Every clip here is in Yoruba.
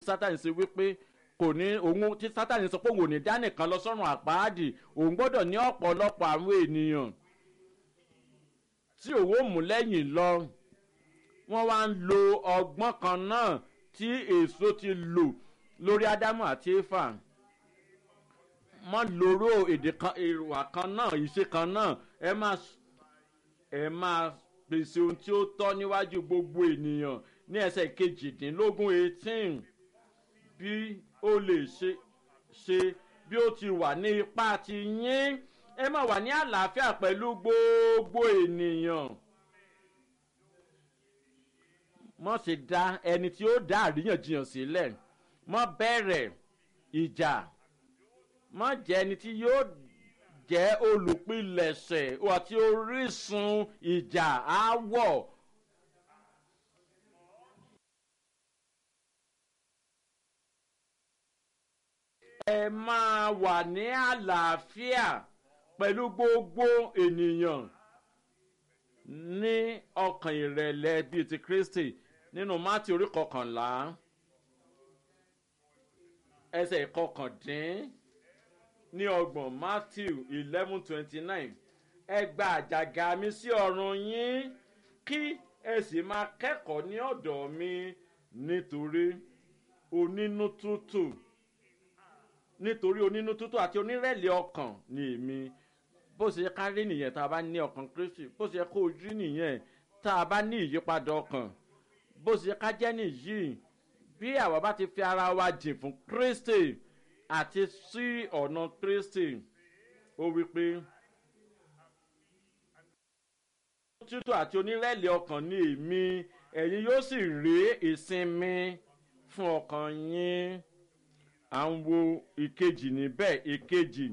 sátani ṣe wípé kò ní òun tí sátani sọ pé òun ò ní dá nìkan lọ sọ́run àpáàdì òun gbọ́dọ̀ ní ọ̀pọ̀lọpọ̀ àwọn ènìyàn tí òun ò mú lẹ́yìn lọ wọ́n wá ń lo ọgbọ́n kan náà tí èso ti lò lórí ádámù àti éfà mọ́ lóró èdè kan èrò kan náà ìṣe kan náà ẹ máa ẹ máa pèsè ohun tí ó tọ́ níwájú gbogbo ènìyàn ní ẹsẹ̀ kejìdínlógún eighteen bí ó lè ṣe ṣe bí ó ti wà ní ipá ti yín ẹ máa wà ní àlàáfíà pẹ̀lú gbogbo ènìyàn mọ̀ ṣe dá ẹni tí ó dá àríyànjiyàn sílẹ̀ mọ̀ bẹ̀rẹ̀ ìjà mọ̀ jẹ́ ẹni tí yóò jẹ́ olùpilẹ̀ṣẹ̀ àti orísun ìjà áwọ̀. ẹ máa wà ní àlàáfíà pẹ̀lú gbogbo ènìyàn ní ọkàn ìrẹ̀lẹ̀ bíi ti kristi nínú mátì orí kọkànlá ẹsẹ̀ ìkọkàndín ní ọgbọ̀n matthew eleven twenty nine ẹ gba àjàgà mi sí ọrùn yín kí ẹ sì máa kẹ́kọ̀ọ́ ní ọ̀dọ̀ mi nítorí onínú tútù nítorí onínú tútù àti onírẹ̀lẹ̀ ọkàn ni èmi bó ṣe yẹ ká rí nìyẹn tá a bá ní ọkàn kristi bó ṣe yẹ kó rí nìyẹn tá a bá ní ìyípadà ọkàn bó ṣe yẹ ká jẹ́ nìyí bí àwa bá ti fi ara wa jìn fún kristi àti sí ọ̀nà kristi ó wí pé tútù àti onírẹ̀lẹ̀ ọkàn ni èmi ẹ̀yin yóò sì rí ìsinmi fún ọkàn yín à ń wo ìkejì níbẹ̀ ìkejì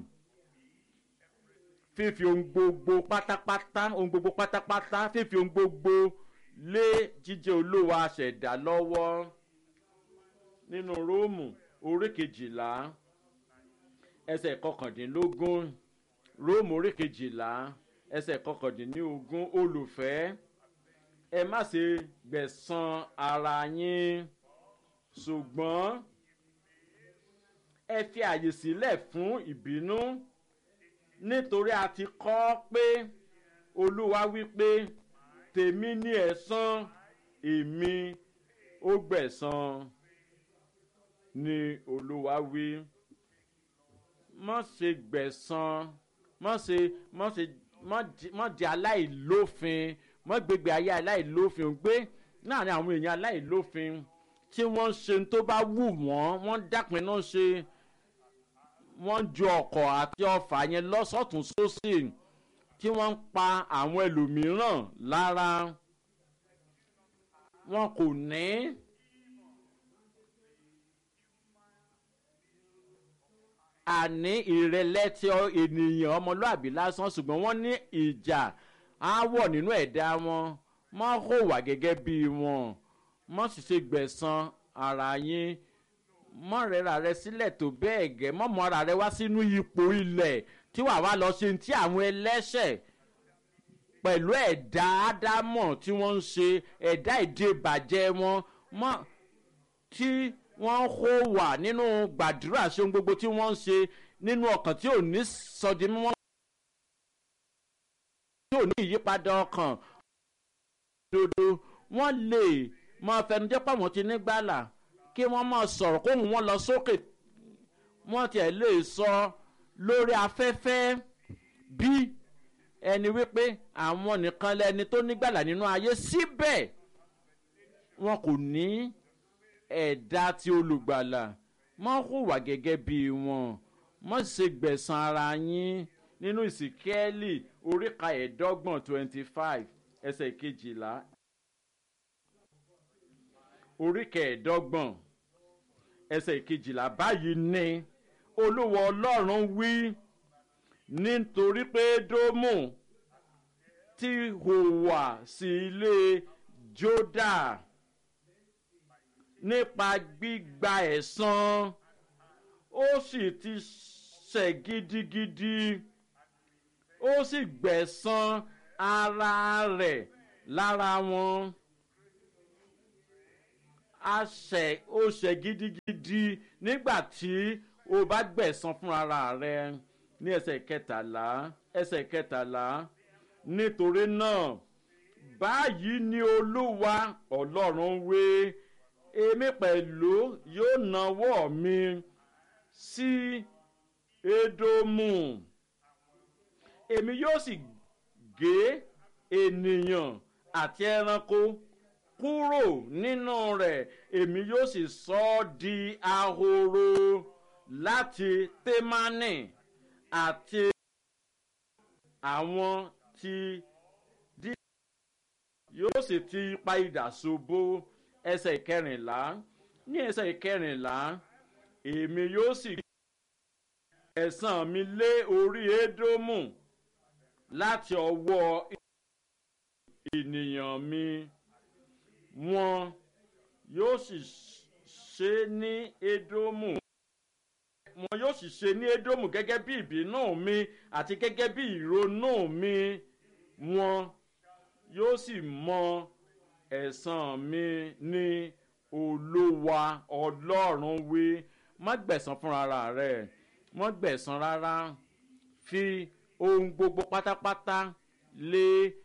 fífi ohun gbogbo pátápátá ohun gbogbo pátápátá fífi ohun gbogbo lé jíjẹ́ olówó aṣẹ̀dá lọ́wọ́ nínú róòmù orí kejìlá ẹsẹ̀ kọkàndínlógún róòmù orí kejìlá ẹsẹ̀ kọkàndínlógún olùfẹ́ ẹ má ṣe gbẹ̀san ara yín ṣùgbọ́n ẹ fi àyè sílẹ̀ fún ìbínú nítorí a ti kọ́ pé olúwa wí pé tèmi ní ẹ̀san èmi ó gbẹ̀san ni olúwa wí mọ̀ ṣe gbẹ̀san mọ̀ ṣe mọ̀ ṣe mọ̀ di aláìlófin mọ̀ gbégbé ayé aláìlófin gbé láàrin àwọn èèyàn aláìlófin tí wọ́n ń ṣe tó bá wù wọ́n wọ́n dápinnu ṣe wọ́n ju ọkọ̀ àti ọfà yẹn lọ́sọ̀tún sósì tí wọ́n ń pa àwọn ẹlòmíràn lára wọn kò ní. àní ìrẹ̀lẹ̀ tí ènìyàn ọmọlúàbí lásán ṣùgbọ́n wọ́n ní ìjà áwọ̀ nínú ẹ̀dá wọn mọ́ hùwà gẹ́gẹ́ bí wọn mọ́ sì ṣe gbẹ̀san ara yín mọ́ rẹra rẹ sílẹ̀ tó bẹ́ẹ̀ gẹ́ mọ́ mọ́ ara rẹ wá sínú ipò ilẹ̀ tí wàá wá lọ ṣe ti àwọn ẹlẹ́ṣẹ̀ pẹ̀lú ẹ̀dá ádámọ̀ tí wọ́n ń ṣe ẹ̀dá ìdè bàjẹ́ wọn mọ́ tí wọ́n hó wà nínú gbàdúrà ṣe ohun gbogbo tí wọ́n ń ṣe nínú ọkàn tí ò ní sọdí mímọ́ tí ò ní ìyípadà ọkàn dodo wọ́n lè máa fẹnujẹ́ pàmò ti nígbàlà kí wọ́n máa sọ̀rọ̀ kóhùn wọn lọ sókè wọ́n tiẹ̀ lè sọ lórí afẹ́fẹ́ bí ẹni wípé àwọn nìkan lẹni tó nígbàlà nínú ayé síbẹ̀ wọn kò ní ẹ̀dá tí olùgbàlà mọ́ hùwà gẹ́gẹ́ bí wọn mọ́ ṣe gbẹ̀san ara yín nínú ìsìnkẹ́lì oríka ẹ̀ẹ́dọ́gbọ̀n twenty five ẹsẹ̀ kejìlá oríka ẹ̀ẹ́dọ́gbọ̀n ẹsẹ̀ kejìlá báyìí ní olúwa ọlọ́run wí nítorí pé dómù ti hùwà sí ilé jódà nípa gbígba ẹ̀san ó sì ti ṣẹ̀ gidigidi ó sì gbẹ̀san ara rẹ̀ lára wọn a ṣẹ̀ ó ṣẹ̀ gidigidi nígbà tí o bá gbẹ̀san fún ara rẹ ní ẹsẹ̀ kẹtàlá ẹsẹ̀ kẹtàlá nítorí náà báyìí ni olúwa ọlọ́run wé èmi pẹ̀lú yóò nawọ́ mi sí edomu èmi yóò sì gé ènìyàn àti ẹranko kúrò nínú rẹ̀ èmi yóò sì sọ ọ́ di ahoro láti témánì àti àwọn ti dí yóò sì ti ipa idà ṣubú ẹsẹ̀ ìkẹrìnlá ní ẹsẹ̀ ìkẹrìnlá èmi yóò sì ẹ̀sán mi lé orí édómù láti ọwọ́ ènìyàn mi wọn yóò sì ṣe ní édómù wọn yóò sì ṣe ní édómù gẹ́gẹ́ bí ìbínú mi àti gẹ́gẹ́ bí ìrònú mi wọn yóò sì mọ ẹ̀sán mi ní olúwa ọlọ́run wí má gbẹ̀sán fúnra rẹ̀ má gbẹ̀sán rárá fi ohun gbogbo pátápátá lé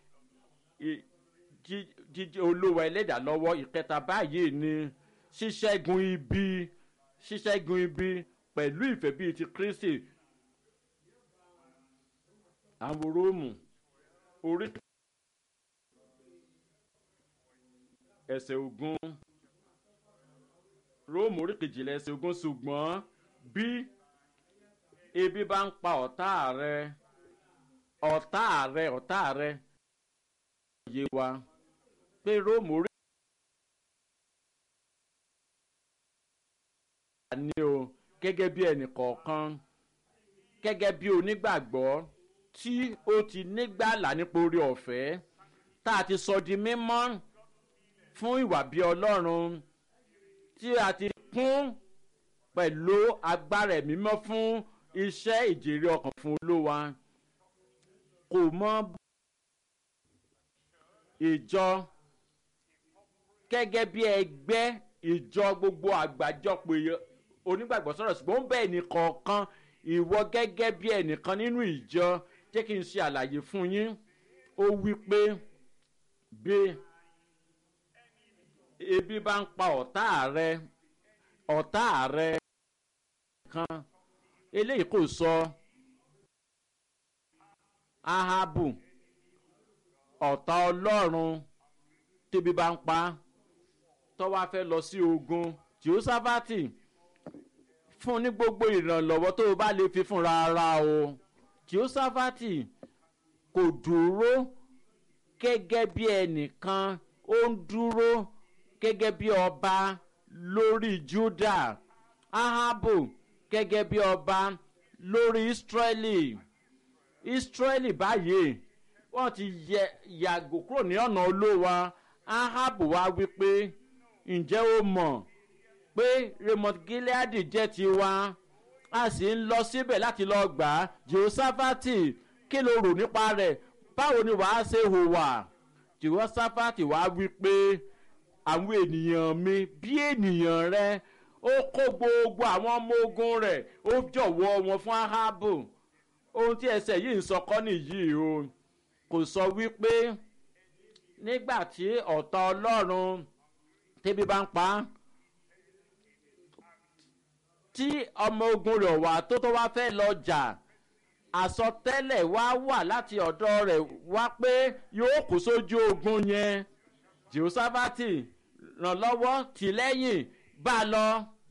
jíjẹ́ olúwa ẹlẹ́dàá lọ́wọ́ ìkẹta báyìí ni ṣíṣẹ́gun ibi ṣíṣẹ́gun ibi pẹ̀lú ìfẹ́ bíi ti kristi àwọn róòmù orí ẹsẹ̀ ogun róòmù orí kejìlá ẹsẹ̀ ogun ṣùgbọ́n bí ebi bá ń pa ọ̀tá rẹ ọ̀tá rẹ ọ̀tá rẹ yé wa pé róòmù orí. ní o gẹ́gẹ́ bí ẹnì kọ̀ọ̀kan gẹ́gẹ́ bí onígbàgbọ́ tí ó ti nígbàlà nípa orí ọ̀fẹ́ tá a ti sọ di mímọ́ fún ìwà bí ọlọ́run tí a ti kún pẹ̀lú agbára ẹ̀mí mọ́ fún iṣẹ́ ìjèrè ọkàn fún olówa kò mọ ìjọ gẹ́gẹ́ bí ẹgbẹ́ ìjọ gbogbo àgbájọpọ̀ onígbàgbọ́ sọ̀rọ̀ ṣùgbọ́n ó bẹ́ẹ̀ ní kọ̀ọ̀kan ìwọ gẹ́gẹ́ bí ẹnìkan nínú ìjọ jẹ́ kí n ṣe àlàyé fún yín ó wí pé bí ebi bá ń pa ọ̀tá rẹ ọ̀tá rẹ kan eléyìí kò sọ ahabu ọ̀tá ọlọ́run tẹ́bi bá ń pa tọ́wá fẹ́ lọ sí ogun jehoshaphati fún ní gbogbo ìrànlọ́wọ́ tó o bá lè fi fúnra ara o jehoshaphati kò dúró gẹ́gẹ́ bí ẹnìkan ó ń dúró gẹ́gẹ́ bí ọba lórí juda ahabu gẹ́gẹ́ bí ọba lórí israeli israeli báyìí wọ́n ti yàgò kúrò ní ọ̀nà olówa ahabu wá wípé ǹjẹ́ ó mọ̀ pé raymond gilead jẹ́ tiwa a sì ń lọ síbẹ̀ láti lọ gbà á jehoshaphat kí ló rò nípa rẹ̀ báwo ni wàá ṣe hùwà jehoshaphat wá wí pé àwọn ènìyàn mi bí ènìyàn rẹ ó kó gbogbo àwọn ọmọ ogun rẹ̀ ó jọ̀wọ́ wọn fún ahabu ohun tí ẹsẹ̀ yìí ń sọ kọ́ nìyí o kò sọ wípé nígbà tí ọ̀tá ọlọ́run tẹ́bí bá ń pa á tí ọmọ ogun rẹ̀ wà tó tó wá fẹ́ lọ jà àsọtẹ́lẹ̀ wá wà láti ọ̀dọ̀ rẹ̀ wá pé yóò kó sójú ogun yẹn jehoshaphat ràn lọ́wọ́ tì lẹ́yìn bá a lọ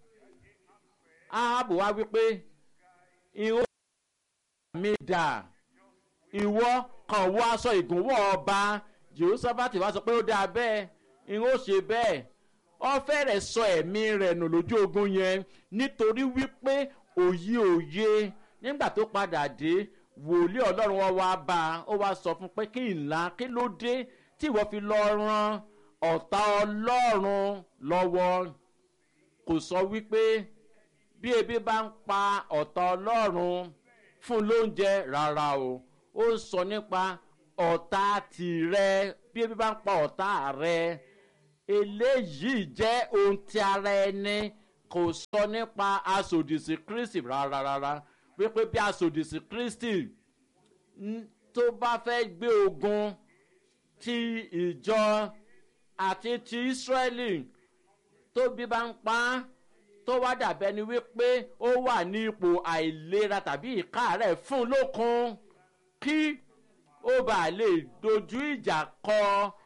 ahabu wá wípé ìhó mi dà ìwọ kàn wọ aṣọ ìgúnwọ̀ ọba jehoshaphat wá sọ pé ó dáa bẹ́ẹ̀ ìhó ṣe bẹ́ẹ̀ ọ fẹ́rẹ̀ sọ ẹ̀mí rẹ̀ nù lójú ogun yẹn nítorí wípé òye òye nígbà tó padà dé wòlíì ọlọ́run wọn wá bá a ó wá sọ fún pé kí ńlá kí ló dé tí ìwọ fi lọ ran ọ̀tá ọlọ́run lọ́wọ́ kò sọ wípé bí ebi bá ń pa ọ̀tá ọlọ́run fún lóúnjẹ rárá o ó ń sọ nípa ọ̀tá tìrẹ bí ebi bá ń pa ọ̀tá rẹ eléyìí jẹ́ ohun tí ara ẹni kò sọ nípa asòdìsí kristi rárá rárá wípé bí asòdìsí kristi tó bá fẹ́ gbé ogun ti ìjọ àti ti israẹli tó bí bá ń pa á tó wá dàbẹ́ ni wípé ó wà ní ipò àìlera tàbí ìkáàárẹ̀ fún lókun kí ó bàa lè dojú ìjà kọ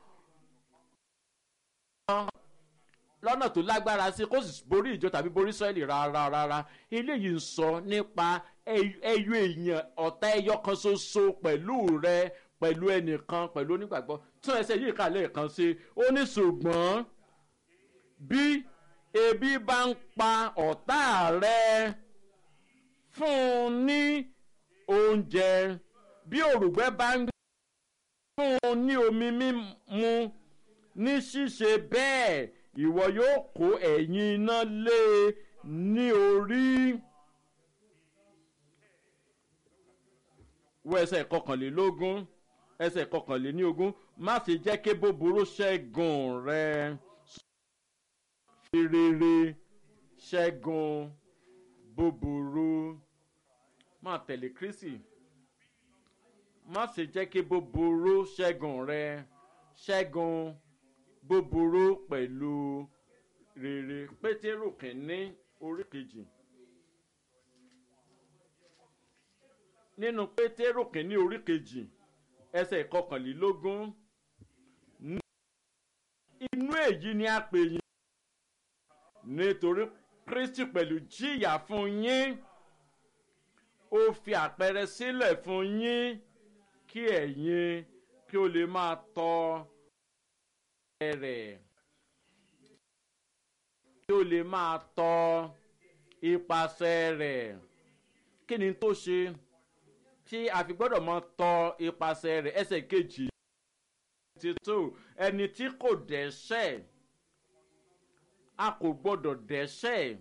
lọ́nà tó lágbára sí kó sì borí ìjọ tàbí borí sọ́ọ̀lì rárá rárá eléyìí ń sọ nípa ẹyọ èèyàn ọ̀tá ẹyọ kan ṣoṣo pẹ̀lú rẹ pẹ̀lú ẹnìkan pẹ̀lú onígbàgbọ́ tún ẹsẹ̀ yìí kà lẹ́ẹ̀kan sí ó ní ṣùgbọ́n bí ebi bá ń pa ọ̀tá rẹ fún un ní oúnjẹ bí òrùgbẹ́ bá ń fún un ní omi mímu ní ṣíṣe bẹ́ẹ̀ ìwọ yóò kó ẹ̀yìn iná lé e ní orí. wọ ẹsẹ̀ kọkànlélógún ẹsẹ̀ kọkànléníogún má ṣe jẹ́ kí búburú ṣẹ́gun rẹ fi rere ṣẹ́gun búburú má tẹ̀lé kristi má ṣe jẹ́ kí búburú ṣẹ́gun rẹ ṣẹ́gun búburú pẹ̀lú rere pétérù kìíní orí kejì nínú pétérù kìíní orí kejì ẹsẹ̀ kọkànlélógún inú èyí ni a pè yín nítorí kristi pẹ̀lú jìyà fún yín ó fi àpẹẹrẹ sílẹ̀ fún yín kí ẹ̀yin kí o lè máa tọ́ rẹ̀ kí o lè máa tọ́ ipasẹ̀ rẹ̀ kí ni tó ṣe tí a fi gbọ́dọ̀ mọ tọ́ ipasẹ̀ rẹ̀ ẹsẹ̀ kejì ti tó ẹni tí kò dẹ́sẹ̀ a kò gbọ́dọ̀ dẹ́sẹ̀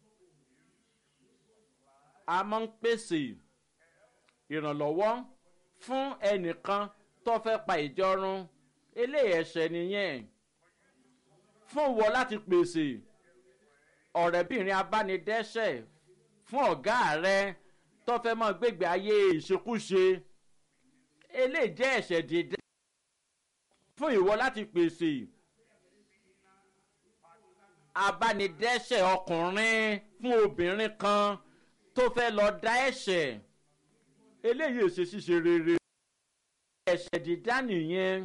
a máa ń pèsè ìrànlọ́wọ́ fún ẹnìkan tó fẹ́ pa ìjọ run eléyìí ẹ̀ṣẹ̀ nìyẹn fún wọ láti pèsè ọ̀rẹ́bìnrin abánidẹ́sẹ̀ fún ọ̀gá rẹ tó fẹ́ mọ́ gbégbé ayé ìṣekúṣe eléyìí jẹ́ ẹ̀ṣẹ̀ dídá fún ìwọ láti pèsè abánidẹ́sẹ̀ ọkùnrin fún obìnrin kan tó fẹ́ lọ dá ẹ̀ṣẹ̀ eléyìí èṣe ṣíṣe rere ẹ̀ṣẹ̀ dídá nìyẹn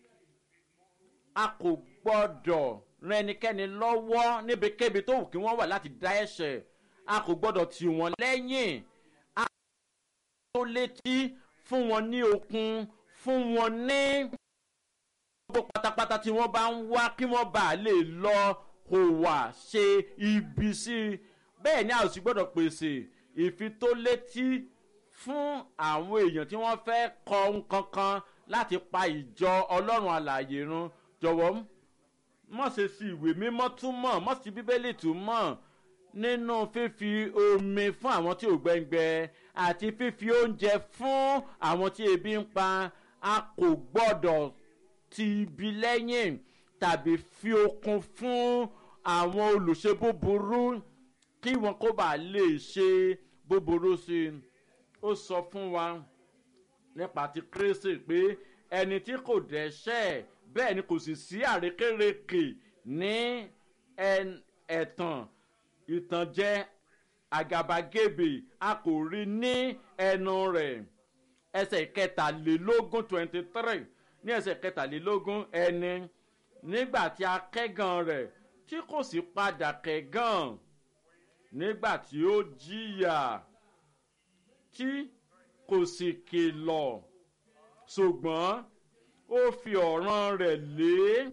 a kò gbọ́dọ̀ ran ẹnikẹ́ni lọ́wọ́ níbikíbi tó wù kí wọ́n wà láti dá ẹ̀ṣẹ̀ a kò gbọ́dọ̀ tì wọ́n lẹ́yìn a kò tó létí fún wọn ní okun fún wọn ní gbogbo pátápátá tí wọ́n bá ń wá kí wọ́n bá lè lọ hùwà ṣe ibi sí i bẹ́ẹ̀ ni a ò sì gbọ́dọ̀ pèsè ìfitólétí fún àwọn èèyàn tí wọ́n fẹ́ kọ nǹkan kan láti pa ìjọ ọlọ́run àlàyé run jọ̀wọ́ mọ̀ ṣe sí ìwé mímọ́ túmọ̀ mọ̀ sí bíbélì túmọ̀ nínú fífi omi fún àwọn tí ò gbẹ́ngbẹ́ àti fífi oúnjẹ fún àwọn tí ebi ń pa a kò gbọ́dọ̀ ti ibi lẹ́yìn tàbí fi okun fún àwọn olùṣe búburú kí wọn kó bàa lè ṣe búburú sí i ó sọ fún wa nípa ti kérésì pé ẹni tí kò dẹ́ṣẹ̀ bẹ́ẹ̀ ni kò sì sí àrékérekè ní ẹ̀tàn ìtànjẹ àgàbàgebè a kò rí ní ẹnu rẹ̀ ẹsẹ̀ kẹtàlélógún twenty three ní ẹsẹ̀ kẹtàlélógún ẹni nígbà tí a kẹ́gàn rẹ̀ tí kò sì padà kẹ́gàn nígbà tí ó jìyà tí kò sì kìlọ̀ ṣùgbọ́n ó fi ọ̀ràn rẹ̀ lé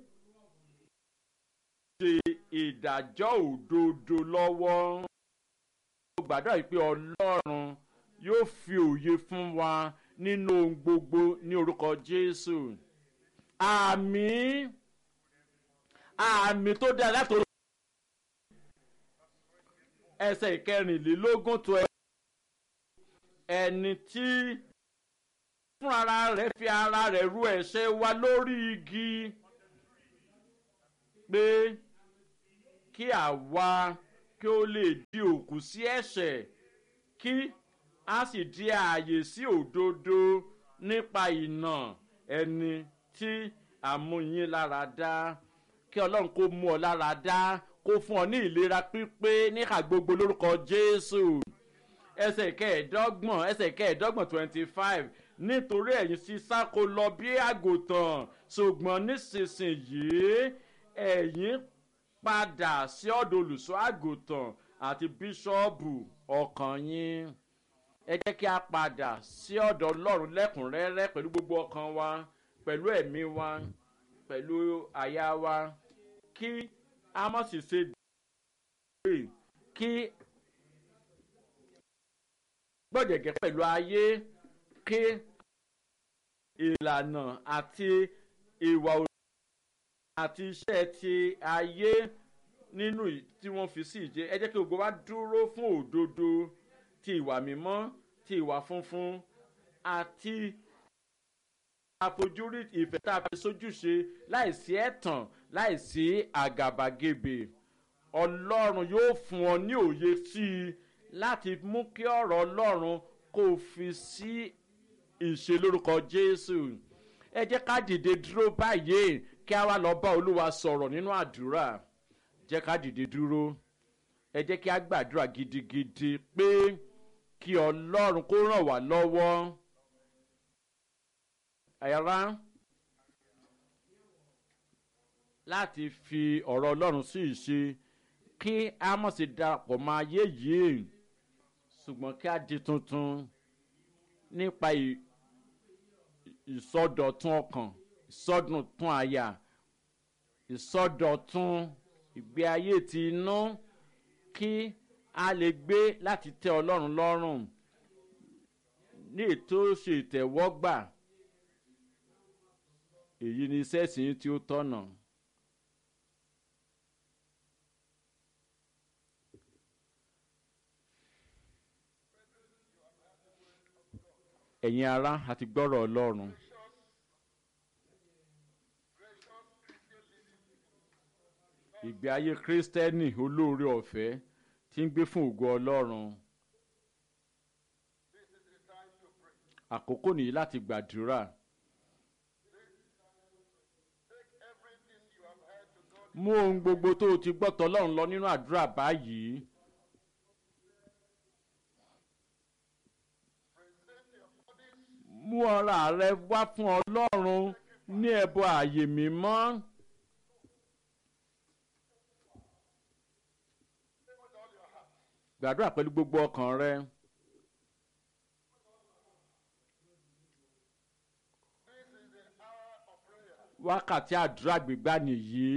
ṣe ìdájọ́ òdodo lọ́wọ́. mo gbàdúrà pé ọlọ́run yóò fi òye fún wa nínú ohun gbogbo ní orúkọ jésù. àmì àmì tó dáa látòrí ẹsẹ̀ ìkẹrìnlélógún tó ẹni tí fún ara rẹ̀ fi ara rẹ̀ ru ẹ̀ṣẹ̀ wa lórí igi pé kí àwa kí ó lè di òkú sí ẹ̀ṣẹ̀ kí a sì di ààyè sí òdodo nípa ìnà ẹni tí àmúyín lára dá kí ọlọ́run kó mú ọ lára dá kó fún ọ ní ìlera pípé níhà gbogbo lórúkọ jésù ẹsẹ̀ kẹẹ̀ẹ́dọ́gbọ̀n ẹsẹ̀ kẹẹ̀ẹ́dọ́gbọ̀n twenty five nítorí ẹ̀yin sísá kó lọ bí àgùntàn ṣùgbọ́n nísinsìnyí ẹ̀yin padà sí ọ̀dọ̀ olùṣọ́ àgùntàn àti bíṣọ́ọ̀bù ọkàn yín ẹ jẹ́ kí a padà sí ọ̀dọ̀ ọlọ́run lẹ́kùnrẹ́rẹ́ pẹ̀lú gbogbo ọkàn wa pẹ̀lú ẹ̀mí wa pẹ̀lú àyà wa kí a má sì ṣe dé kí gbọ̀dẹ̀gẹ̀ pẹ̀lú ayé kí ìlànà àti ìwà àti iṣẹ́ ti ayé nínú tí wọ́n fi sí ìjẹ́ ẹ jẹ́ kí gbogbo wa dúró fún òdodo ti ìwà mímọ́ ti ìwà funfun àti àfojúrí ìfẹ́ tá a fi sójúṣe láìsí ẹ̀tàn láìsí àgàbàgebè ọlọ́run yóò fún ọ ní òye sí i láti mú kí ọ̀rọ̀ ọlọ́run kó o fi sí ìṣe lórúkọ jésù ẹ jẹ́ ká dìde dúró báyìí kí a wá lọ bá olúwa sọ̀rọ̀ nínú àdúrà jẹ́ ká dìde dúró ẹ jẹ́ kí a gbàdúrà gidigidi pé kí ọlọ́run kó ràn wá lọ́wọ́ ẹ̀rá láti fi ọ̀rọ̀ ọlọ́run sí ìṣe kí a mọ̀ sí darapọ̀ mọ́ ayé yìí ṣùgbọ́n kí a di tuntun nípa ìsọdọ̀tun ọkàn ìsọdọ̀tun àyà ìsọdọ̀tun ìgbé ayé ti inú kí a lè gbé láti tẹ ọlọ́run lọ́rùn ní ètò ṣe ìtẹ̀wọ́gbà èyí ni iṣẹ́ ìsìn tí ó tọ̀nà. ẹ̀yin ará àti gbọ́rọ̀ ọlọ́run. ìgbé ayé kírísítẹ́nì olóore ọ̀fẹ́ tí ń gbé fún ògo ọlọ́run. àkókò nìyí láti gbàdúrà. mú ohun gbogbo tó o ti gbọ́ tọ́lọ́run lọ nínú àdúrà báyìí. mú ọ̀rá rẹ wá fún ọlọ́run ní ẹbọ ààyè mímọ́. gbàdúrà pẹ̀lú gbogbo ọkàn rẹ. wákàtí àdúrà gbígbà nìyí.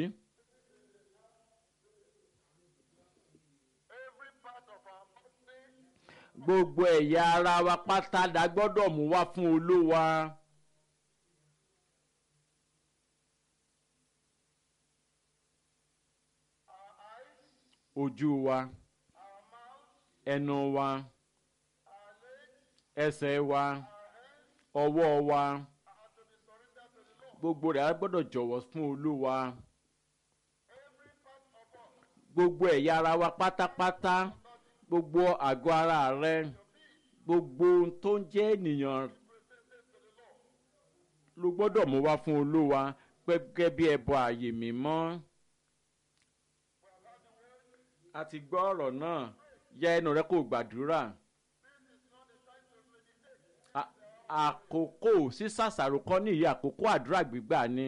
gbogbo ẹ̀yà ara wa pátá la gbọ́dọ̀ mú wá fún olúwa. ojú wa ẹnu wa ẹsẹ̀ wa ọwọ́ wa gbogbo rẹ̀ á gbọ́dọ̀ jọ̀wọ́ fún olúwa gbogbo ẹ̀yà ara wa pátápátá gbogbo àgọ́ ara rẹ gbogbo ohun tó ń jẹ́ ènìyàn ló gbọ́dọ̀ mú wá fún olúwa gẹ́gẹ́ bí ẹbọ ààyè mímọ́. a ti gbọ́ ọ̀rọ̀ náà yẹ ẹnu rẹ kó gbàdúrà. àkókò sísàṣàrò kọ́ nìyí àkókò àdúrà gbígbà ni.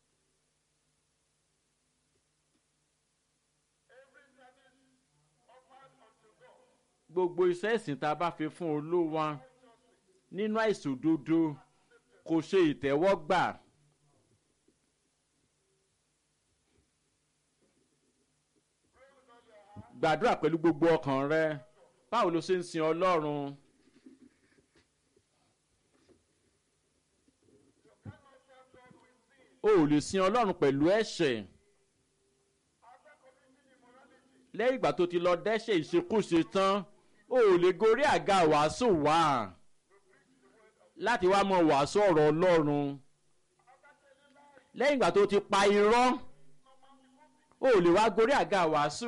gbogbo iṣẹ́ ìsìn tá a bá fi fún olúwa nínú àìsòdodo kò ṣe ìtẹ́wọ́gbà. gbàdúrà pẹ̀lú gbogbo ọkàn rẹ báwo ló ṣe ń sin ọlọ́run. o ò lè sin ọlọ́run pẹ̀lú ẹ̀ṣẹ̀ lẹ́yìn ìgbà tó ti lọ dẹ́ṣẹ̀ ìṣekúṣe tán o ò lè gorí àga wàásù wá láti wá mọ wàásù ọ̀rọ̀ ọlọ́run lẹ́yìn ìgbà tó ti pa irọ́ o ò lè wá gorí àga wàásù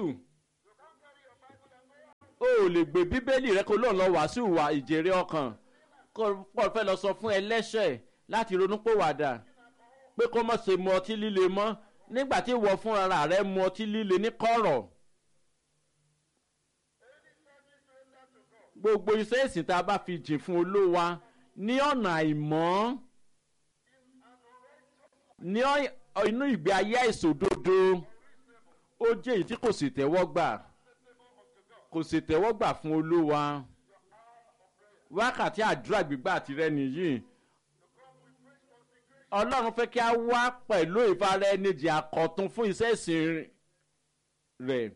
o ò lè gbé bíbélì rẹ kó lóun lọ wàásù wà ìjèrè ọkàn kó pọ̀ fẹ́ lọ sọ fún ẹlẹ́ṣẹ̀ láti ronúpòwàdà pé kó má ṣe mu ọtí líle mọ́ nígbà tí ìwọ fúnra rẹ mu ọtí líle ní kọ̀rọ̀. gbogbo iṣẹ́ ìsìn tá a bá fi jìn fún olówa ní ọ̀nà àìmọ́ ní inú ìgbé ayé àìsòdodo ó jẹ́ èyí tí kò sì tẹ́wọ́ gbà kò sì tẹ́wọ́ gbà fún olówa wákàtí àdúrà gbígbà tirẹ̀ nìyí ọlọ́run fẹ́ kí a wá pẹ̀lú ìfara ẹni jì àkọ́tún fún iṣẹ́ ìsìn rẹ̀.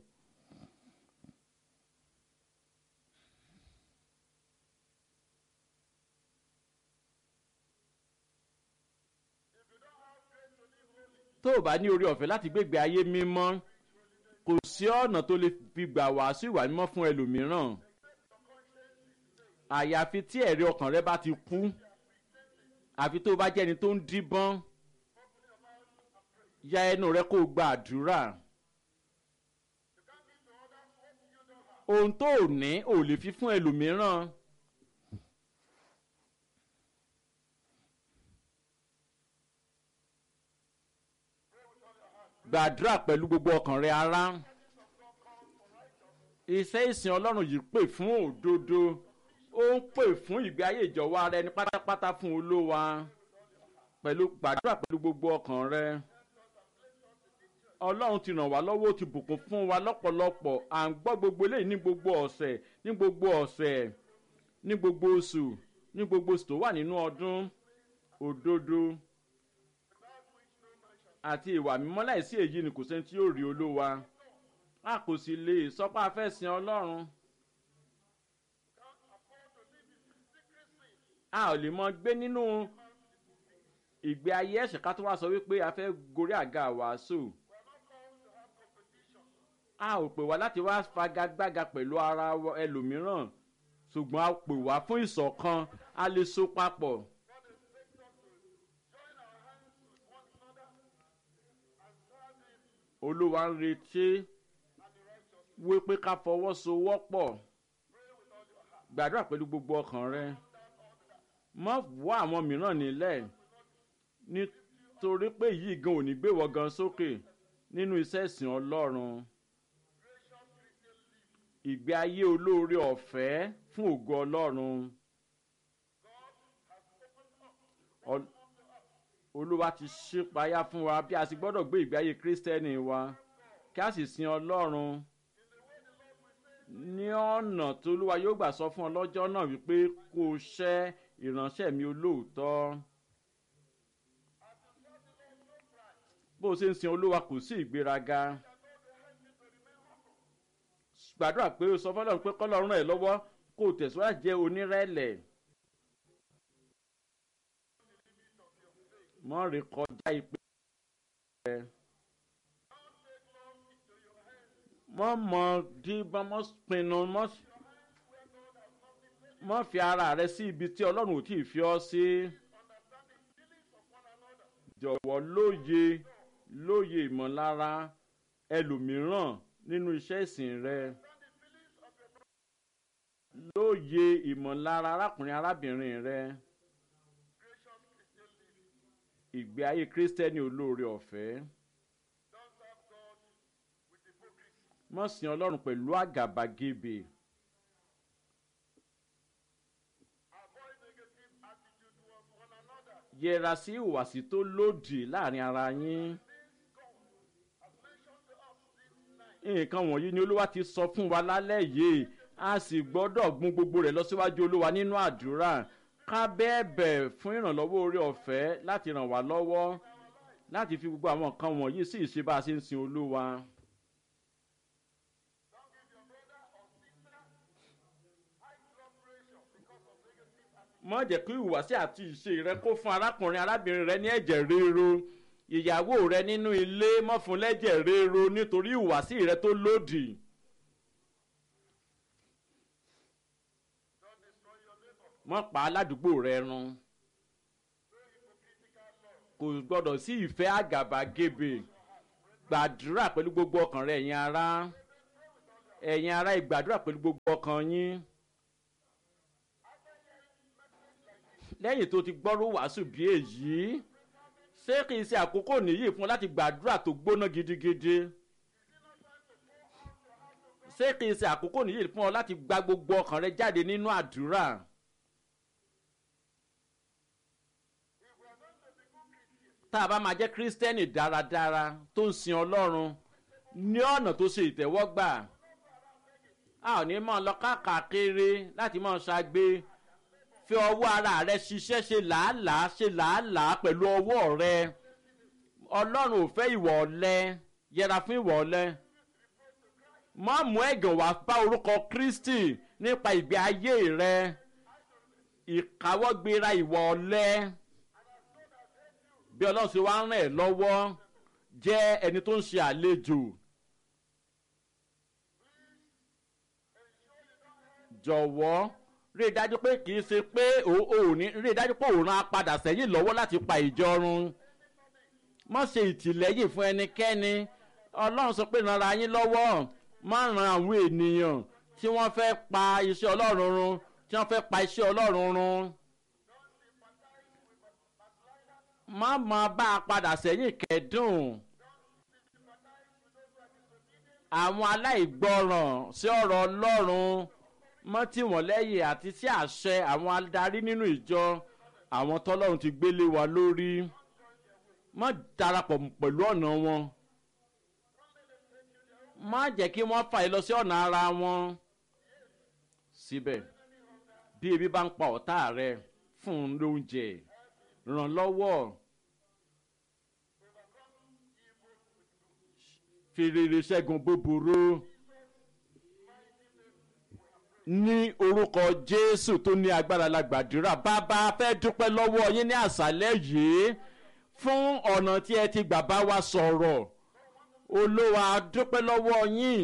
tó o bá ní orí ọ̀fẹ́ láti gbégbé ayé mímọ́ kò sí ọ̀nà tó lè fi gbà wàásù ìwà mímọ́ fún ẹlòmíràn àyàfi tí ẹ̀rí ọkàn rẹ bá ti kú àfi tó o bá jẹ́ ẹni tó ń díbọ́n ya ẹnu rẹ kó o gba àdúrà ohun tó o ní ò lè fi fún ẹlòmíràn. gbàdúrà pẹ̀lú gbogbo ọkàn rẹ ará iṣẹ́ ìsìn ọlọ́run yìí pè fún òdodo ó ń pè fún ìgbé ayé ìjọwọ́ ara ẹni pátápátá fún olówa pẹ̀lú gbàdúrà pẹ̀lú gbogbo ọkàn rẹ ọlọ́run ti ràn wá lọ́wọ́ ó ti bùkún fún wa lọ́pọ̀lọpọ̀ à ń gbọ́ gbogbo eléyìí ní gbogbo ọ̀sẹ̀ ní gbogbo ọ̀sẹ̀ ní gbogbo oṣù ní gbogbo oṣù tó wà nínú ọdún òdodo àti ìwà mímọ́ láìsí èyí ni kò sẹ́ni tí yóò rí olówa a kò sì lè sọ pé a fẹ́ sin ọlọ́run a ò lè mọ gbé nínú ìgbé ayé ẹ̀ṣẹ̀ ká tó wá sọ wípé a fẹ́ gorí àga wàásù a ò pè wá láti wá fagagbága pẹ̀lú ara ẹlòmíràn ṣùgbọ́n a pè wá fún ìṣọ̀kan a lè so papọ̀. olúwa ń retí wípé ká fọwọ́sowọ́pọ̀ gbàdúrà pẹ̀lú gbogbo ọkàn rẹ mọ́ wá àwọn mìíràn nílẹ̀ nítorí pé yìí gan ò ní gbé wọ gan sókè nínú iṣẹ́ ìsìn ọlọ́run ìgbé ayé olóore ọ̀fẹ́ fún ògo ọlọ́run olúwa ti ṣípayá fún wa bí a sì gbọ́dọ̀ gbé ìgbé ayé kírísítẹ́nì wa kí a sì sin ọlọ́run ní ọ̀nà tó olúwa yóò gbà sọ fún ọ lọ́jọ́ náà wípé kó o ṣẹ́ ìránṣẹ́ mi olóòótọ́ bó o ṣe ń sin olúwa kò sí ìgbéraga gbàdúrà pé o sọ fọlọ́run pé kọ́lọ́run ẹ̀ lọ́wọ́ kó o tẹ̀síwájú jẹ́ onírẹ̀lẹ̀. mọ́ rí kọjá ìpè rẹ̀ mọ́ mọ́ díbọ́n mọ́ pinnu mọ́ fi ara rẹ sí ibi tí ọlọ́run ò tí ì fi ọ́ sí jọ̀wọ́ lóye lóye ìmọ̀lára ẹlòmíràn nínú iṣẹ́ ìsìn rẹ lóye ìmọ̀lára arákùnrin arábìnrin rẹ ìgbé ayé kírísítẹ́nì olóore ọ̀fẹ́ mọ̀ sin ọlọ́run pẹ̀lú àgàbàgebè yẹra sí ìhùwàsí tó lòdì láàrin ara yín nǹkan wọ̀nyí ni olúwa ti sọ fún wa lálẹ́ yìí a sì gbọ́dọ̀ gun gbogbo rẹ̀ lọ síwájú olúwa nínú àdúrà ká bẹ́ẹ̀bẹ̀ fún ìrànlọ́wọ́ orí ọ̀fẹ́ láti ràn wá lọ́wọ́ láti fi gbogbo àwọn nǹkan wọ̀nyí sí ìṣe bá a ṣe ń sin olúwa. mọ́ jẹ́ kí ìhùwàsí àti ìṣe rẹ kó fún arákùnrin arábìnrin rẹ ní ẹ̀jẹ̀ ríro ìyàwó rẹ nínú ilé mọ́ fún lẹ́jẹ̀ ríro nítorí ìhùwàsí rẹ tó lòdì. mọ́ pa aládùúgbò rẹ run kò gbọ́dọ̀ sí ìfẹ́ àgàbàgebè gbàdúrà pẹ̀lú gbogbo ọkàn rẹ ẹ̀yin ará ẹ̀yin ará ìgbàdúrà pẹ̀lú gbogbo ọkàn yín lẹ́yìn tó ti gbọ́rú wàásù bí èyí ṣé kì í ṣe àkókò nìyí fún ọ láti gbàdúrà tó gbóná gidigidi ṣé kì í ṣe àkókò nìyí fún ọ láti gba gbogbo ọkàn rẹ jáde nínú àdúrà. tá a bá máa jẹ́ kírísítẹ́nì dáradára tó ń sin ọlọ́run ní ọ̀nà tó ṣe ìtẹ́wọ́gbà a ò ní máa lọ káàkiri láti máa ṣàgbé fi ọwọ́ ara rẹ ṣiṣẹ́ ṣe làálàá ṣe làálàá pẹ̀lú ọwọ́ rẹ ọlọ́run ò fẹ́ ìwọ̀ ọ̀lẹ yẹra fún ìwọ̀ ọ̀lẹ má mú ẹ̀gàn wá bá orúkọ kristi nípa ìgbé ayé rẹ ìkáwọ́gbéra ìwọ̀ ọ̀lẹ bí ọlọ́run ṣe wá ń ràn ẹ́ lọ́wọ́ jẹ́ ẹni tó ń ṣe àlejò jọ̀wọ́ rí i dájú pé kì í ṣe pé òní rí i dájú pé òun á padà sẹ́yìn lọ́wọ́ láti pa ìjọ run má ṣe ìtìlẹ́yìn fún ẹnikẹ́ni ọlọ́run sọ pé ràn yín lọ́wọ́ má ran àwọn ènìyàn tí wọ́n fẹ́ pa iṣẹ́ ọlọ́run run tí wọ́n fẹ́ pa iṣẹ́ ọlọ́run run. má máa bá a padà sẹ́yìn kẹ́dùn àwọn aláìgbọràn sí ọ̀rọ̀ ọlọ́run mọ́ tí wọ́n lẹ́yìn àti sí àṣẹ àwọn adarí nínú ìjọ àwọn tọ́lọ́run ti gbélé wa lórí má darapọ̀ pẹ̀lú ọ̀nà wọn má jẹ́ kí wọ́n fà yín lọ sí ọ̀nà ara wọn síbẹ̀ bí ebi bá ń pa ọ̀tá rẹ fún un lóúnjẹ ràn lọ́wọ́ fi rere ṣẹ́gun búburú ní orúkọ jésù tó ní agbára la gbàdúrà bàbá fẹ́ dúpẹ́ lọ́wọ́ yín ní àṣálẹ́ yìí fún ọ̀nà tí ẹ ti gbà bá wa sọ̀rọ̀ olówó dúpẹ́ lọ́wọ́ yín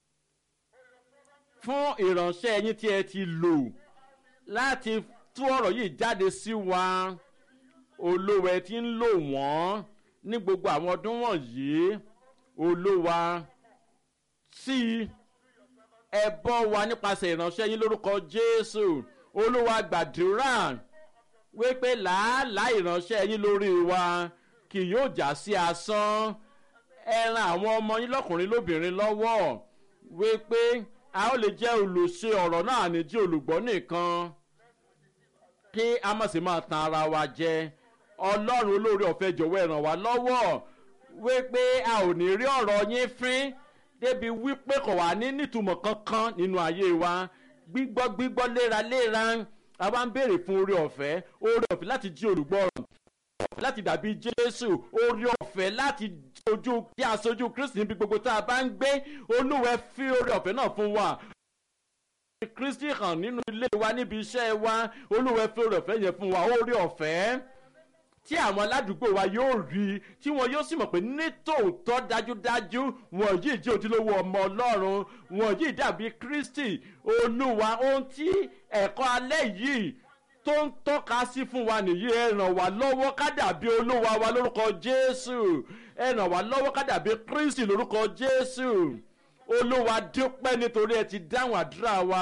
fún ìránṣẹ́ yín tí ẹ ti lò láti tú ọ̀rọ̀ yìí jáde sí wa olówó ẹ ti ń lò wọ́n ní gbogbo àwọn ọdún wọ̀nyí olówó sí ẹ bọ́ wa nípasẹ̀ ìránṣẹ́ yín lórúkọ jésù olúwa gbàdúrà wípé làálàá ìránṣẹ́ yín lórí wa kì yóò já sí asán ẹ ran àwọn ọmọ yín lọ́kùnrin lóbìnrin lọ́wọ́ wípé a ó lè jẹ́ olùṣe ọ̀rọ̀ náà ní jí olùgbọ́ nìkan kí a má sì máa tan ara wa jẹ ọlọ́run olóore ọ̀fẹ́ jọ̀wọ́ ẹ ràn wá lọ́wọ́ wípé a ò ní rí ọ̀rọ̀ yín fín débi wípé kò wá ní nítumọ̀ kankan nínú ayé wa gbígbọ́ gbígbọ́ léraléra a wá ń béèrè fún oore ọ̀fẹ́ oore ọ̀fẹ́ láti jí olùgbọ́ràn ọ̀fẹ́ láti dàbí jésù oore ọ̀fẹ́ láti ojú kí a sojú kristi níbi gbogbo tá a bá ń gbé olúwẹ̀ fi oore ọ̀fẹ́ náà fún wa kristi hàn nínú ilé wa níbi iṣẹ́ wa olúwẹ̀ fi oore ọ̀fẹ́ yẹn fún wa oore ọ̀fẹ́ tí àwọn aládùúgbò wa yóò rí tí wọn yóò sì mọ̀ pé nítòótọ́ dájúdájú wọn yìí jẹ́ ojúlówó ọmọ ọlọ́run wọn yìí dàbí kristi olúwa ohun tí ẹ̀kọ́ alẹ́ yìí tó ń tọ́ka sí fún wa nìyí ẹ ràn wá lọ́wọ́ ká dàbí olúwa wa lórúkọ jésù ẹ ràn wá lọ́wọ́ ká dàbí kristi lórúkọ jésù olúwa dúpẹ́ nítorí ẹ ti dáhùn àdúrà wa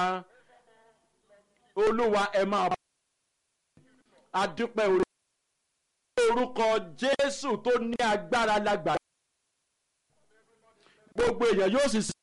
olúwa ẹ máa bá a dúpẹ́ orí orúkọ jésù tó ní agbára lágbàá gbogbo èèyàn yóò sì